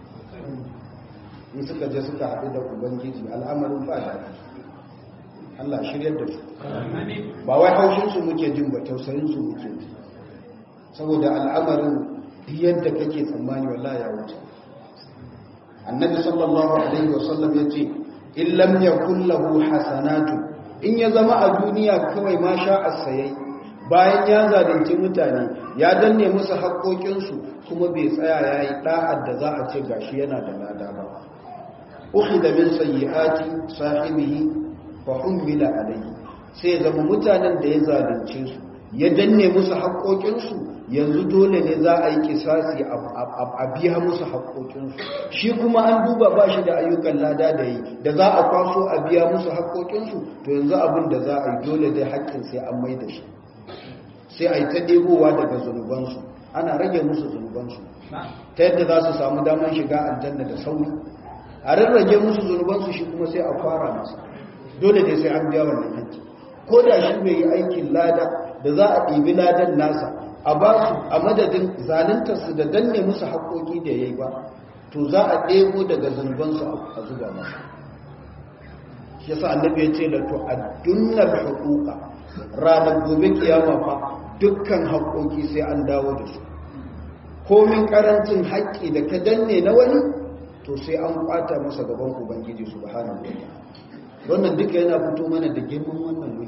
in suka je suka haɗu da ubangiji al'amarin ba da Allah shiryar da su ba wai haushinsu muke jin ba tausayinsu muke ji saboda al'amarin yadda kake tsammani wallahi ya wuce annabi sallallahu alaihi wasallam ya ce in lam yakul lahu hasanatu in ya zama a duniya kawai ma sha asayai bayan ya zalunci mutane ya danne musu haƙoƙinsu kuma bai tsaya ya yi ɗa'ad da za a ce gashi yana da lada ba ukhida min sayyi'ati sahibihi fa humila alayhi sai zama mutanen da ya zalunce su ya danne musu haƙoƙinsu yanzu dole ne za a yi kisasi a biya musu haƙoƙinsu shi kuma an duba ba shi da ayyukan lada da yi da za a kwaso a biya musu haƙoƙinsu to yanzu abin da za a yi dole dai haƙƙin sai an mai da shi sai a yi ta ɗebowa daga zunubansu ana rage musu zunubansu ta yadda za su samu damar shiga aljanna da sauri a rarrage musu zunubansu shi kuma sai a fara masa dole dai sai an biya wannan haƙƙi ko da shi bai yi aikin lada da za a ɗibi ladan nasa a ba su a madadin zaluntarsu da danne musu haƙoƙi da ya yi ba to za a ɗebo daga zunubansu a zuba masa shi yasa annabi ya ce lato a dunnar haƙuƙa ranar gobe kiyama fa dukkan haƙoƙi sai an dawo da su komin ƙarancin haƙƙi da ka danne na wani to sai an ƙwata masa gaban ubangiji subhanahu wa ta'ala wannan duka yana fito mana da girman wannan wuri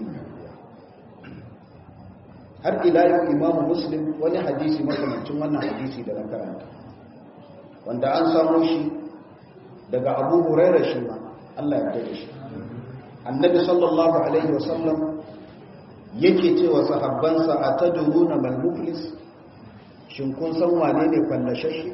har ila yau imamu muslim wani hadisi makamancin wannan hadisi da na karanta wanda an samu shi daga abu huraira shi ma Allah ya kai shi annabi sallallahu alaihi wasallam yake cewa sahabbansa a tadruna mal muflis shin kun san wane ne fallashashe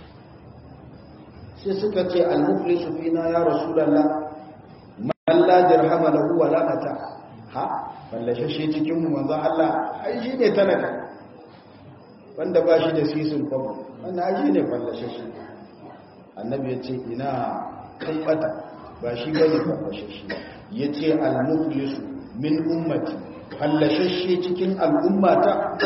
sai suka ce al muflisu fina ya rasulullah man la dirhama lahu wa la mata ha fallashashe cikin mu manzo Allah ai shi ne talaka wanda ba shi da sisin kwabo wanda ai shi ne fallashashe annabi ya ce ina kan bata ba shi bane fallashashe ya ce al-muflisu min ummati fallashashe cikin al'ummata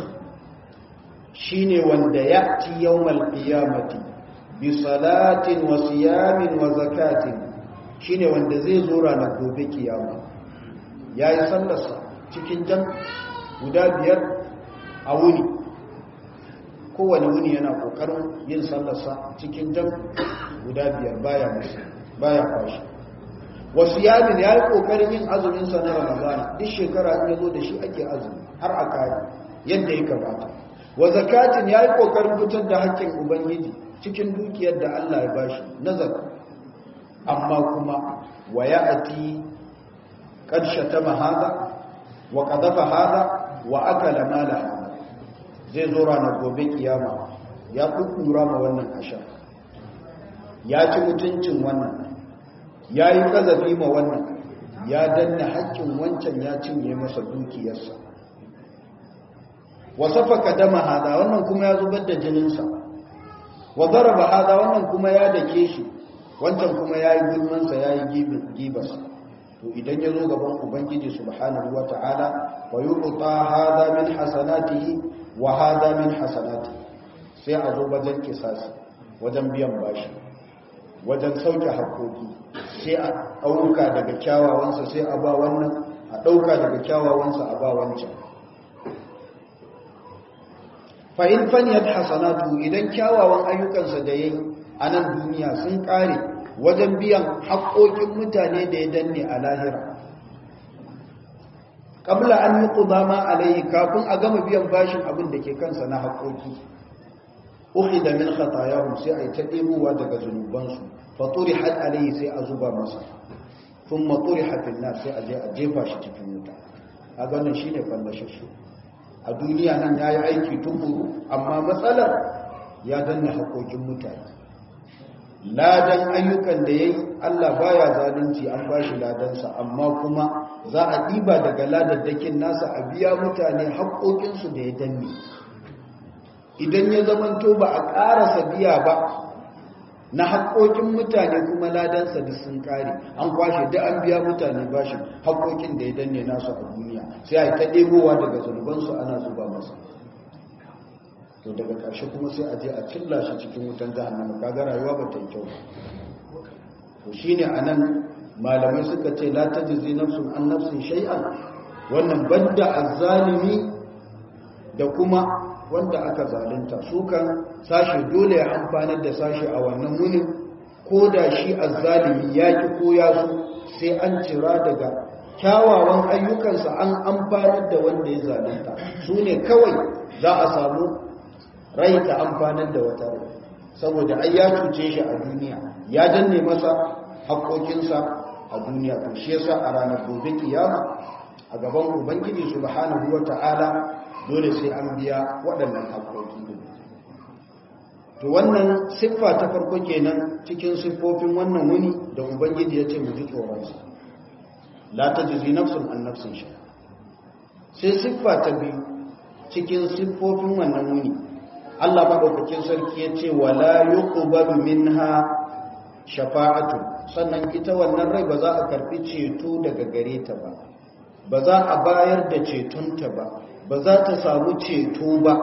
shine wanda ya ci yawmal qiyamati bi salatin wa siyamin wa zakatin shine wanda zai zo ranar gobe kiyama yayi sallarsa cikin jan guda biyar a wuni kowane wuni yana kokarin yin sallarsa cikin jan guda biyar baya musu baya kwashi wasu yamin ya yi kokarin yin azuminsa na ramadana duk shekara in ya zo da shi ake azumi har a kare yadda ya kamata wa zakatin ya yi kokarin fitar da hakkin ubangiji cikin dukiyar da allah ya bashi na zaka amma kuma wa ya ati ƙarshe ta mahada wa ƙazafa hada wa akala mala hada zai zo ranar gobe kiyama ya kukura ma wannan ashar ya ci mutuncin wannan ya yi kazafi ma wannan ya danna haƙƙin wancan ya cinye masa dukiyarsa wasafa ka dama hada wannan kuma ya zubar da jininsa wa zaraba hada wannan kuma ya dake shi wancan kuma ya yi gulmansa ya yi gibarsa to idan ya zo gaban ubangiji subhanahu wa ta'ala wa yuqta hada min hasanatihi wa hada min hasanatihi sai a zo wajen kisasi wajen biyan bashi wajen sauke haƙoƙi sai a ɗauka daga kyawawansa sai a ba wannan a ɗauka daga kyawawansa a ba wancan fa'in faniyar hasanatu idan kyawawan ayyukansa da ya yi a nan duniya sun ƙare wajen biyan haƙoƙin mutane da ya danne a lahira ƙabla an yi ƙudama alaihi kafin a gama biyan bashin abin da ke kansa na haƙoƙi uku da min khatayahum sai a yi ta ɗebowa daga zunubansu faturi had alaihi sai a zuba masa sun maturi hafin na sai a je a jefa shi cikin wuta a ganin shi ne fallashe a duniya nan ya yi aiki tukuru amma matsalar ya danne haƙoƙin mutane ladan ayyukan da ya yi allah baya zalunci an ba shi ladansa amma kuma za a ɗiba daga ladaddakin nasa a biya mutane haƙoƙinsu da ya danne idan ya zamanto ba a ƙarasa biya ba na haƙoƙin mutane kuma ladansa da sun ƙare an kwashe da an biya mutane bashin haƙoƙin da ya danne nasu a duniya sai a yi ta ɗebowa daga zunubansu ana zuba masa to daga ƙarshe kuma sai a je a cilla shi cikin wutan jahannama kaga rayuwa ba ta yi kyau to shine anan malamai suka ce la tajzi nafsun an nafsin shay'an wannan banda azzalimi da kuma wanda aka zalunta su kan sashe dole ya amfanar da sashe a wannan wunin ko da shi azzalimi ya ki ko ya so sai an cira daga kyawawan ayyukansa an amfanar da wanda ya zalunta su ne kawai za a samu rai ta amfanar da wata rai saboda ai ya cuce shi a duniya ya danne masa haƙoƙinsa a duniya to shi yasa a ranar gobe kiyama a gaban ubangiji subhanahu wata'ala dole sai an biya waɗannan haƙoƙi to wannan siffa ta farko kenan cikin siffofin wannan wuni da ubangiji ya ce mu ji tsoronsa la tajzi nafsun an nafsin shi sai siffa ta biyu cikin siffofin wannan wuni Allah madaukakin sarki ya ce wala yuqbalu minha shafa'atu sannan ita wannan rai ba za a karfi ceto daga gare ta ba ba za a bayar da cetonta ba ba za ta samu ceto ba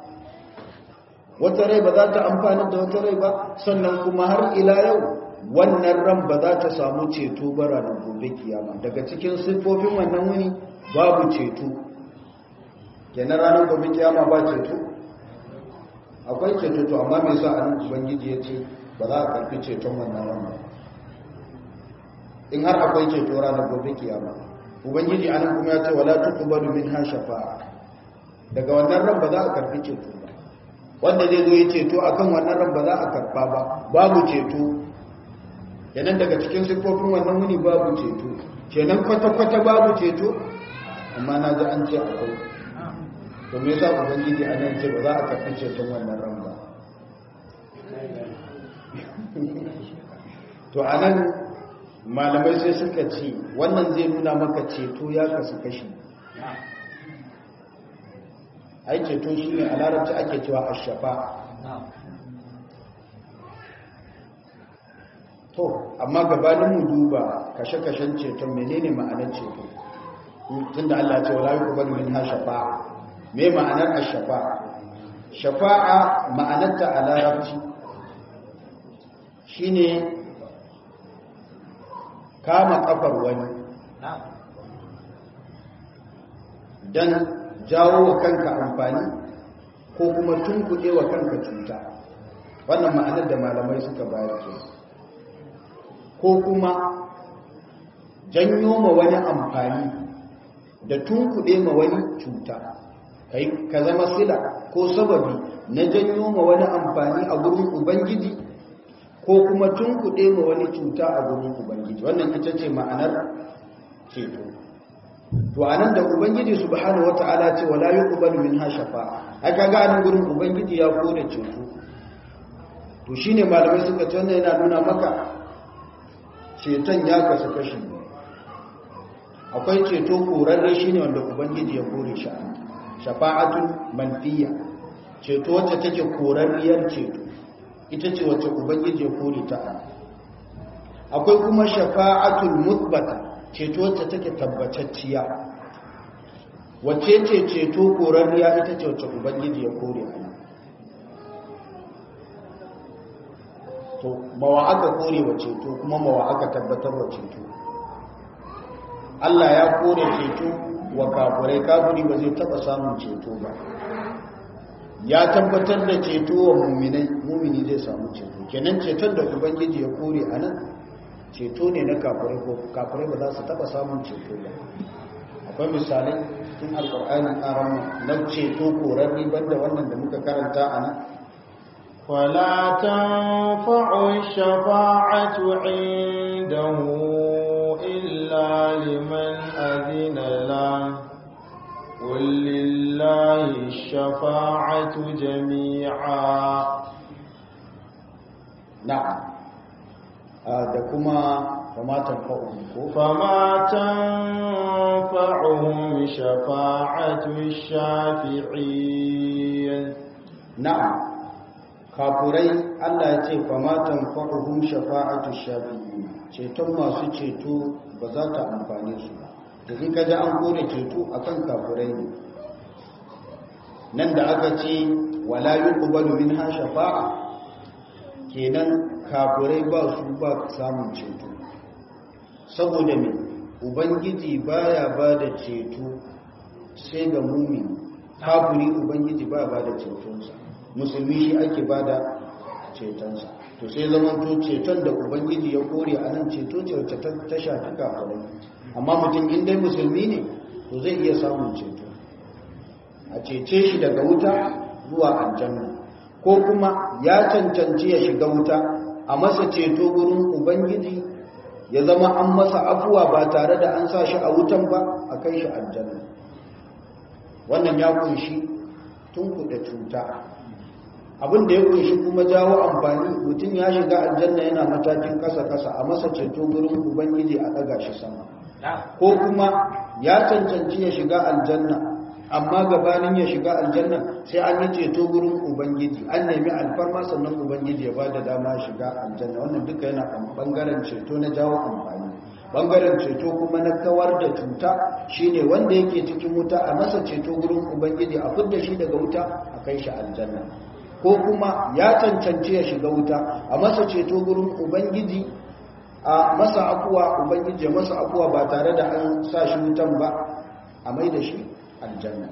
wata rai ba za ta amfani da wata rai ba sannan kuma har ila yau wannan ran ba za ta samu ceto ba ranar gobe kiyama daga cikin siffofin wannan wuni babu ceto kenan ranar gobe kiyama ba ceto akwai ceto to amma me yasa an ubangiji ya ce ba za a karfi ceton wannan ran ba in har akwai ceto ranar gobe kiyama ubangiji anan kuma ya ce wala tuqbalu minha shafa'a daga wannan ran ba za a karfi ceto ba wanda zai zo ya ceto akan wannan ran ba za a karba ba babu ceto yanan daga cikin siffofin wannan wuni babu ceto kenan kwata-kwata babu ceto amma na ji an ce akwai to me yasa ubangiji anan ce ba za a karfi ceton wannan ran ba to anan malamai sai suka ce wannan zai nuna maka ceto ya kasu kashi ai ceto shi ne a larabci ake cewa a shafa to amma gabanin mu duba kashe-kashen ceton menene ma'anar ceto tun da Allah ce wala yuqbalu minha shafa'a me ma'anar ash-shafa'a shafa'a ma'anarta a larabci shine kama kafar wani don jawo wa kanka amfani ko kuma tunkuɗe wa kanka cuta wannan ma'anar da malamai suka bayar ke ko kuma janyo ma wani amfani da tunkuɗe ma wani cuta ka zama sila ko sababi na janyo ma wani amfani a gurin ubangiji ko kuma tunkuɗe ma wani cuta a gurin ubangiji wannan ita ce ma'anar ceto to anan da ubangiji subhanahu wata'ala ce wala yuqbalu minha shafa'a ai kaga anan gurin ubangiji ya kore ceto to shine malamai suka ce wannan yana nuna maka ceton ya kasu kashi akwai ceto korarre shine wanda ubangiji ya kore shi shafa'atul manfiya ceto wacce take korarriyar ceto ita ce wacce ubangiji ya kore ta akwai kuma shafa'atul mutbata ceto wacce take tabbatacciya wacce ce ceto korarriya ita ce wacce ubangiji ya kore a to mawa aka kore wa ceto kuma mawa aka tabbatar wa ceto Allah ya kore ceto wa kafurai kafuri ba zai taba samun ceto ba ya tabbatar da ceto wa muminai mumini zai samu ceto kenan ceton da ubangiji ya kore a nan ceto ne na kafirai ko kafirai ba za su taba samun ceto ba akwai misalai tun alkur'ani ƙaran na ceto korarri banda wannan da muka karanta a nan ولا تنفع الشفاعة عنده إلا لمن أذن له قل لله الشفاعة جميعا na'am da kuma famatan fa'uhum ko فما تنفعهم شفاعة الشافعين na'am kafurai Allah ya ce famatan fa'uhum shafa'atu shafi'in ceton masu ceto ba za ta amfane su ba da in ka ji an kore ceto akan kafurai ne nan da aka ce wala yuqbalu minha shafa'a kenan kafurai ba su ba samun ceto saboda me ubangiji baya ba da ceto sai ga mumini kafuri ubangiji baya ba da cetonsa musulmi shi ake ba da cetonsa to sai zaman to ceton da ubangiji ya kore a nan ceto ce wacce ta shafi kafurai amma mutum in dai musulmi ne to zai iya samun ceto a cece shi daga wuta zuwa aljanna ko kuma ya cancanci ya shiga wuta a masa ceto gurin ubangiji ya zama an masa afuwa ba tare da an sa shi a wutan ba a kai shi aljanna wannan ya kunshi tun kuɗa cuta abin da ya kunshi kuma jawo amfani mutum ya shiga aljanna yana matakin kasa-kasa a masa ceto gurin ubangiji a ɗaga shi sama ko kuma ya cancanci ya shiga aljanna amma gabanin ya shiga aljanna sai an yi ceto gurin ubangiji an nemi alfarma sannan ubangiji ya ba da dama shiga aljanna wannan duka yana bangaren ceto na jawo amfani bangaren ceto kuma na kawar da cuta shine wanda yake cikin wuta a masa ceto gurin ubangiji a fidda shi daga wuta a kai shi aljanna ko kuma ya cancanci ya shiga wuta a masa ceto gurin ubangiji a masa afuwa ubangiji ya masa afuwa ba tare da an sa shi wutan ba a mai da shi aljanna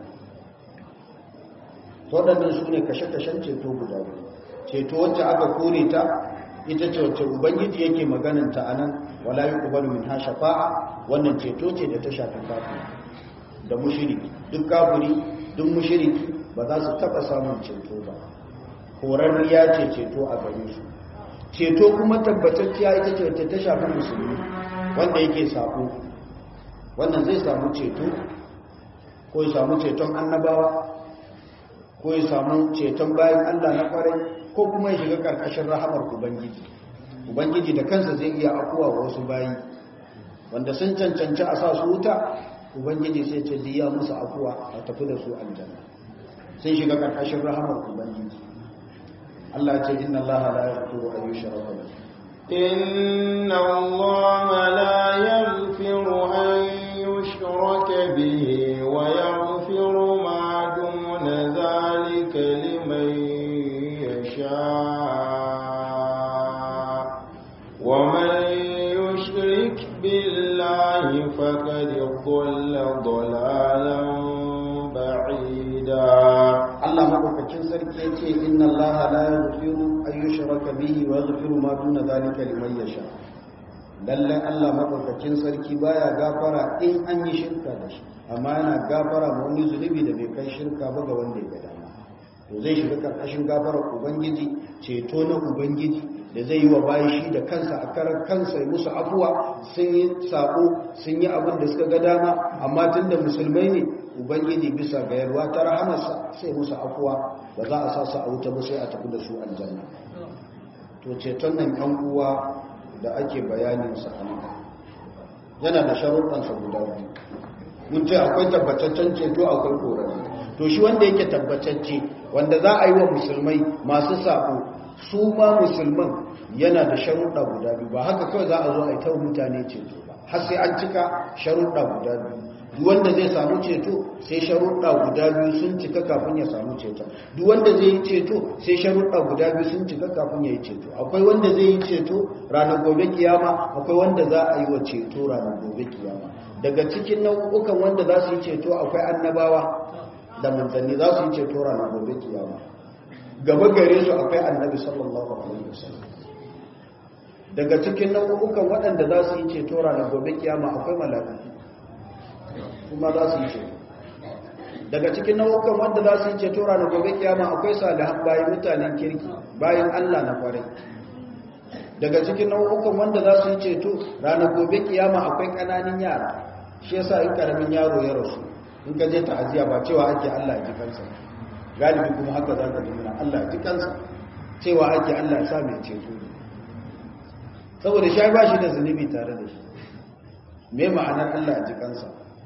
waɗannan su ne kashe-kashen ceto guda biyu ceto wacce aka kore ta ita ce wacce ubangiji yake magananta a nan wala yi kubaru min ha shafa'a wannan ceto ce da ta shafi kafin da mushiriki duk kafiri duk mushiriki ba za su taɓa samun ceto ba horarriya ce ceto a gare su ceto kuma tabbatacciya ita ce wacce ta shafi musulmi wanda yake sako wannan zai samu ceto ko ya samu ceton annabawa ko ya samu ceton bayan Allah na kwarai ko kuma ya shiga karkashin rahamar ubangiji ubangiji da kansa zai iya akuwa wa wasu bayi wanda sun cancanci a sa su wuta ubangiji sai ce diya musu akuwa a tafi da su aljanna sun shiga karkashin rahamar ubangiji Allah ce inna Allah la yaghfiru an yushraka bihi inna Allah la yaghfiru an yushraka bihi wa yaghfiru ma duna dhalika liman يشاء ومن يشرك بالله فقد ضل ضلالا بعيدا Allah madaukakin sarki yace inna Allah la yaghfiru an yushraka bihi wa yaghfiru ma duna zalika liman yasha lalle Allah madaukakin sarki baya gafara in an yi shirka da shi amma yana gafara ma wani zunubi da bai kai shirka ba ga wanda ya ga dama to zai shiga karkashin gafarar ubangiji ceto na ubangiji da zai yi wa bayi shi da kansa a karar kansa ya musu afuwa sun yi sako sun yi abin da suka ga dama amma tun da musulmai ne ubangiji bisa ga yarwa ta rahamarsa sai musu afuwa ba za a sa su a wuta ba sai a tafi da su aljanna to ceton nan yan uwa da ake bayanin sa a yana da sharuɗansa guda biyu mun ce akwai tabbataccen ceto akwai korari to shi wanda yake tabbatacce wanda za a yi wa musulmai masu sako su ma musulman yana da sharuɗa guda biyu ba haka kawai za a zo a yi ta mutane ceto ba har sai an cika sharuɗa guda biyu duk wanda zai samu ceto sai sharuɗa guda biyu sun cika kafin ya samu ceto duk wanda zai yi ceto sai sharuɗa guda biyu sun cika kafin ya yi ceto akwai wanda zai yi ceto ranar gobe kiyama akwai wanda za a yi wa ceto ranar gobe kiyama daga cikin nau'ukan wanda za su yi ceto akwai annabawa da manzanni za su yi ceto ranar gobe kiyama gaba gare su akwai annabi sallallahu alaihi wasallam daga cikin nau'ukan waɗanda za su yi ceto ranar gobe kiyama akwai mala'iku kuma za su yi ceto daga cikin nau'ukan wanda za su yi ceto ranar gobe kiyama akwai salihan bayan mutanen kirki bayan Allah na kwarai daga cikin nau'ukan wanda za su yi ceto ranar gobe kiyama akwai ƙananan yara shi yasa in karamin yaro ya rasu in ka je ta'aziya ba cewa ake Allah ya ji kansa galibi kuma haka za ka ji muna Allah ya ji kansa cewa ake Allah ya sa mai ceto ne saboda shi ba shi da zunubi tare da shi me ma'anar Allah ya ji kansa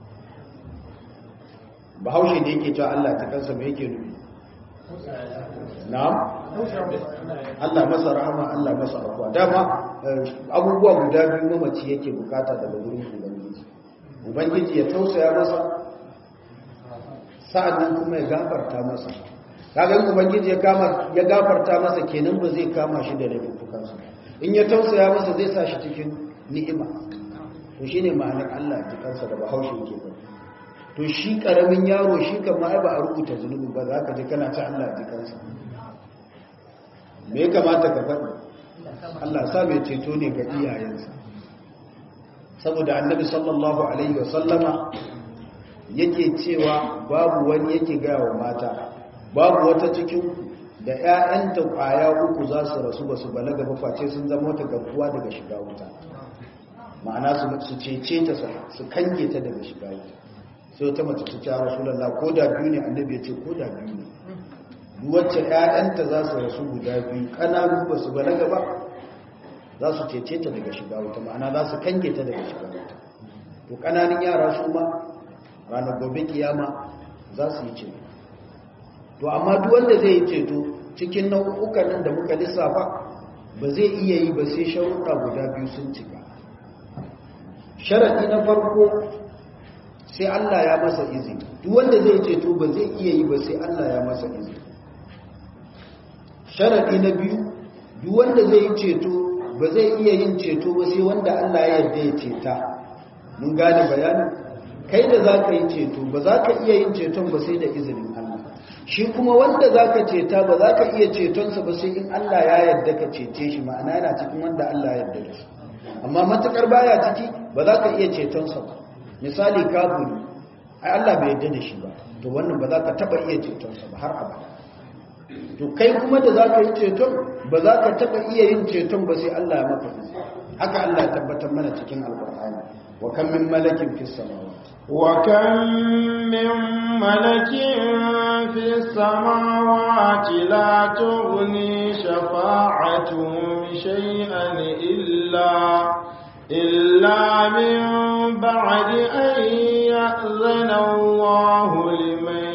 bahaushe da yake cewa Allah ya ji kansa me yake nufi na'am Allah masa rahama Allah masa afuwa dama abubuwa guda biyu mamaci yake bukata daga wurin ubangiji ubangiji ya tausaya masa sa'annan kuma ya gafarta masa kaga in ubangiji ya kama ya gafarta masa kenan ba zai kama shi da laifukansa in ya tausaya masa zai sa shi cikin ni'ima to shine ma'anar Allah ya kansa da bahaushe yake ba to shi karamin yaro shi kan ma ba a rubuta zunubi ba za ka ji kana ta Allah ya kansa me ya kamata ka faɗi Allah sa mai ceto ne ga iyayensa saboda annabi sallallahu alaihi wasallama yake cewa babu wani yake gaya wa mata babu wata cikin da ‘ya'yanta ƙwaya uku za su rasu ba su balaga ba face sun zama wata garkuwa daga shiga wuta ma'ana su cece ta su kange ta daga shiga wuta sai wata mace ta cewa rasulallah ko da biyu ne annabi ya ce ko da biyu ne wacce ‘ya'yanta za su rasu guda biyu ƙananu ba su balaga ba za su cece ta daga shiga wuta ma'ana za su kange ta daga shiga wuta to ƙananan yara su ma ranar gobe kiyama za su yi ceto to amma duk wanda zai yi ceto cikin nau'ukan nan da muka lissafa ba zai iya yi ba sai sharuɗa guda biyu sun cika sharaɗi na farko sai Allah ya masa izini duk wanda zai ceto ba zai iya yi ba sai Allah ya masa izini sharaɗi na biyu duk wanda zai yi ceto ba zai iya yin ceto ba sai wanda Allah ya yarda ya ceta mun gane bayanin kai da za ka yi ceto ba za ka iya yin ceton ba sai da izinin Allah shi kuma wanda za ka ceta ba za ka iya cetonsa ba sai in Allah ya yarda ka cece shi ma'ana yana cikin wanda Allah ya yarda da shi amma matukar baya ciki ba za ka iya cetonsa ba misali kafiri ai Allah bai yarda da shi ba to wannan ba za ka taba iya cetonsa ba har abada to kai kuma da za ka yi ceton ba za ka taba iya yin ceton ba sai Allah ya maka izini haka Allah ya tabbatar mana cikin alqur'ani wa kam min malakin fis samawati وكم من ملك في السماوات لا تغني شفاعتهم شيئا إلا إلا من بعد أن يأذن الله لمن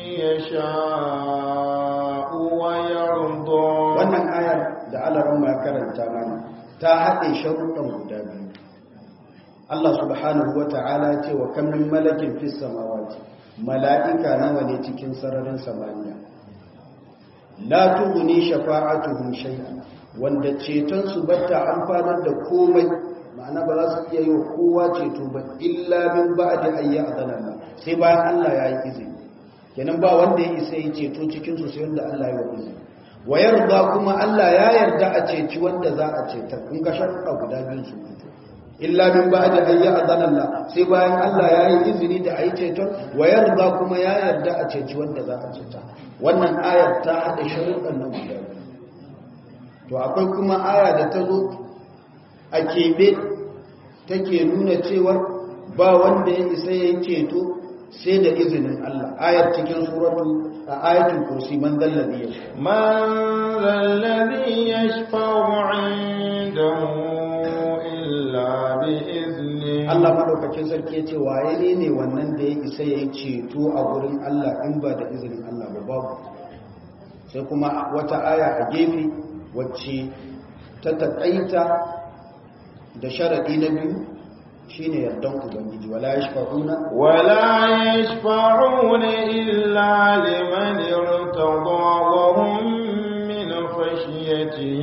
يشاء ويرضى wannan ayar da alaran ma karanta mana ta haɗe sharuɗan guda biyu Allah subhanahu wa ta'ala ce wa kan min malakin fis samawati mala'ika nawa ne cikin sararin samaniya la tughni shafa'atuhum shay'an wanda ceton su batta amfanar da komai ma'ana ba za su iya yi wa kowa ceto ba illa min ba'di ayya adana sai bayan Allah ya yi izini kenan ba wanda ya isa yi ceto cikin su sai wanda Allah ya yi izini wa yarda kuma Allah ya yarda a ceci wanda za a ceta kun ga sharuɗa guda biyu su fito illa min ba'di ayya adana Allah sai bayan Allah ya yi izini da ayi ceton wa yarda kuma ya yarda a ceci wanda za a ceta wannan ayar ta hada sharuɗan nan guda biyu to akwai kuma aya da ta zo a keɓe take nuna cewar ba wanda ya isa ya yi ceto sai da izinin Allah ayar cikin suratu a ayatul kursi man dallazi ya من ذا الذي يشفع عنده إلا بإذنه Allah madaukakin sarki ya ce waye ne ne wannan da ya isa ya yi ceto a gurin Allah in ba da izinin Allah ba babu sai kuma wata aya a gefe wacce ta taƙaita da sharaɗi na biyu shine yardan ubangiji wala yashfa'una ولا يشفعون إلا لمن ارتضى وهم من خشيته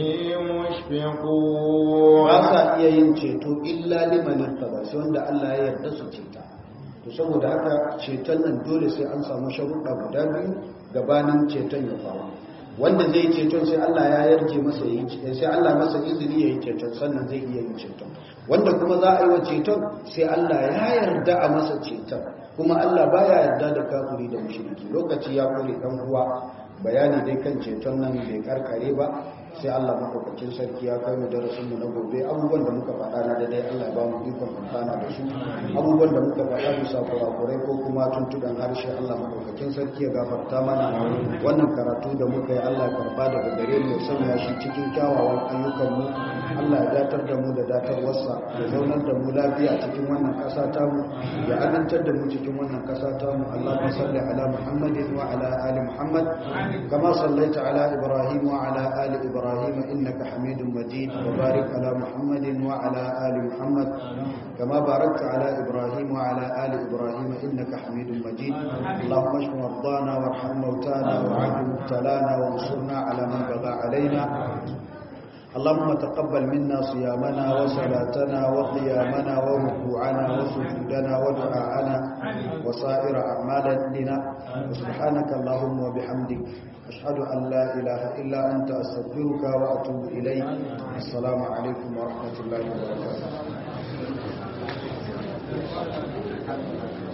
مشفقون ba sa iya yin ceto illa liman irtada sai wanda Allah ya yarda su ceta to to saboda haka ceton nan dole sai an samu sharuɗa guda biyu gabanin ceton ya faru wanda zai ceton sai Allah ya yarje masa yi sai Allah masa izini ya yi ceton sannan zai iya yin ceton wanda kuma za a yi wa ceton sai Allah ya yarda a masa ceton kuma Allah baya yarda da kafiri da mushriki lokaci ya kore dan uwa bayani dai kan ceton nan bai karkare ba sai Allah madaukakin sarki ya kai mu darasin mu na gobe abubuwan da muka faɗa na dai Allah ya ba mu ikon amfana da su abubuwan da muka faɗa bisa kurakurai ko kuma tuntuɗan harshe Allah madaukakin sarki ya gafarta mana wannan karatu da muka yi Allah ya karba daga gare mu ya sanya shi cikin kyawawan ayyukan mu Allah ya datar da mu da datarwarsa ya zaunar da mu lafiya cikin wannan ƙasa ta mu ya amintar da mu cikin wannan ƙasa ta mu Allahumma salli ala Muhammadin wa ala ali Muhammad kama sallaita ala Ibrahim wa ala ali Ibrahim إبراهيم إنك حميد مجيد وبارك على محمد وعلى آل محمد كما باركت على إبراهيم وعلى آل إبراهيم إنك حميد مجيد اللهم اشف مرضانا وارحم موتانا وعاف مبتلانا وانصرنا على من بغى علينا اللهم تقبل منا صيامنا وصلاتنا وقيامنا وركوعنا وسجودنا ودعاءنا وسائر أعمالنا وسبحانك اللهم وبحمدك أشهد أن لا إله إلا أنت أستغفرك وأتوب إليك السلام عليكم ورحمة الله وبركاته